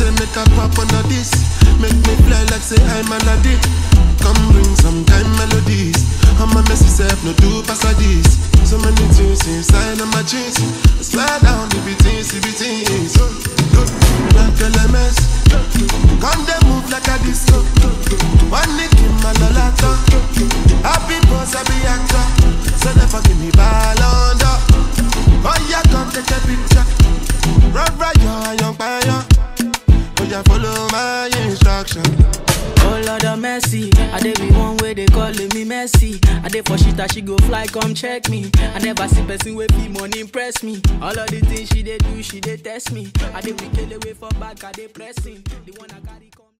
say make a pop on a this. Make me fly like say I'm Aladdin. Come bring some time melodies. I'm a messy self, no do pass a this. So many things inside of my jeans. I swear down the beatings, the beatings. Like LMS. Come they move like a disco. One nick in my lolata. Happy boss, happy actor. So never give me ball under. Oh yeah, come take a picture. Run right, yo, young fire. Oh yeah, follow my instruction. Oh Lord of mercy, I dey be one way they calling me messy. I dey for shit that she go fly, come check me. I never see person with be money impress me. All of the things she dey do, she dey test me. I dey wicked away for back, I dey pressing. The one I carry.